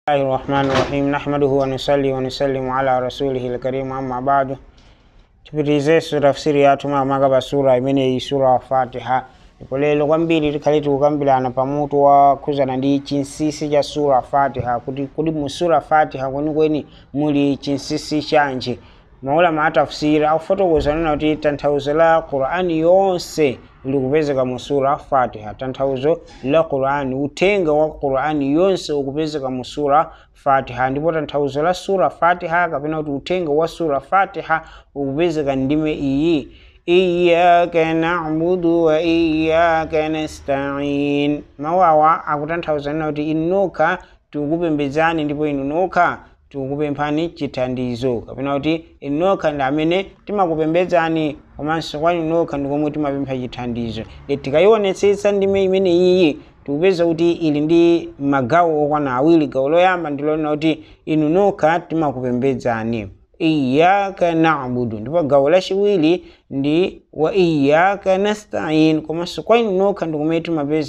الله الرحمن الرحيم نحمده ونصلي ونسلم على رسوله الكريم أما بعد tupitirize tafsiri yathu magaba sura imeneyi sura wa fatiha ndipo lero kwambiri tikhale tikukambirana pamutu wokhuzana ndi chinsisi cha sura fatiha kuti kuli mu sura fatiha kwenikweni muli chinsisi chanji maulama atafsiri akufotokoza nena kuti tanthauzo la qur'ani yonse likupezeka mu sura fatiha tanthauzo la qur'ani uthenga wa qur'ani yonse ukupezeka mu sura fatiha ndipo tanthauzo la sura fatiha kapena kuti uthenga wa sura fatiha ukupezeka ndime iyi iyaka nabudu wa iyaka nastain mawawa akutanthauza nena kuti inu nokha tikukupembedzani ndipo inu nokha tikukupemphani chithandizo kapena kuti inu nokha ndi amene timakupembedzani komanso kwa inu nokha ndi komwe timapempha chithandizo tikayionetsetsa ndime imene iyi tikupeza kuti ili ndi magawo okwana awiri gawo loyamba ndilonena kuti inu nokha timakupembedzani iyaka nabudu ndipo gawo lachiwiri ndi wa iyaka nastain komanso kwa inu nokha ndikumene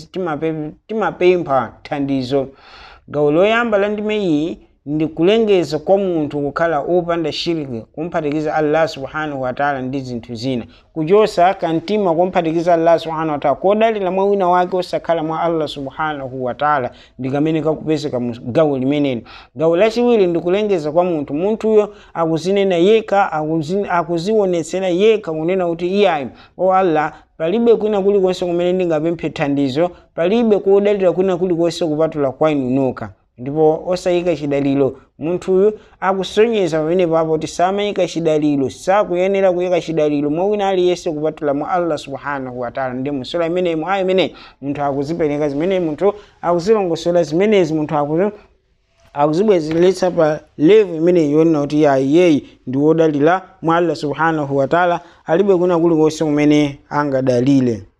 timapempha thandizo gawo loyamba la ndime iyi ndi kulengeza kwa munthu kukhala opanda shiriki kumphatikiza allah subhanahu wataala ndi zinthu zina kuchosa kamtima kumphatikiza allah subhanahu wataala kodalira mwa wina wake osakhala mwa allah subhanahu wataala ndi kamene kakupezeka mu gawo limeneli gawo lachiwiri ndi kulengeza kwa munthu munthuyo akuzinena yekha akuzionetsera yekha kunena kuti iyayi o allah palibe kwina kulikonse kumene ndingapemphe thandizo palibe kodalira kwina kulikonse kupatula kwa inu nokha ndipo osayika chidaliro munthuyu akusonyeza pamene papo kuti samayika chidaliro sakuyenera kuyika chidaliro mwa wina aliyense kupatula mwa allah subhanahu wataala ndi musura imeneyi mwa aya imeneyi munthu akuzipereka zimeneyi munthu akuzilongosola zimenezi munthu akuzi akuzibwezeretsa pa levu imeneyi yonena kuti ya iyeyi ndi wodalira mwa allah subhanahu wataala alibe kuna kulikonse kumene angadalire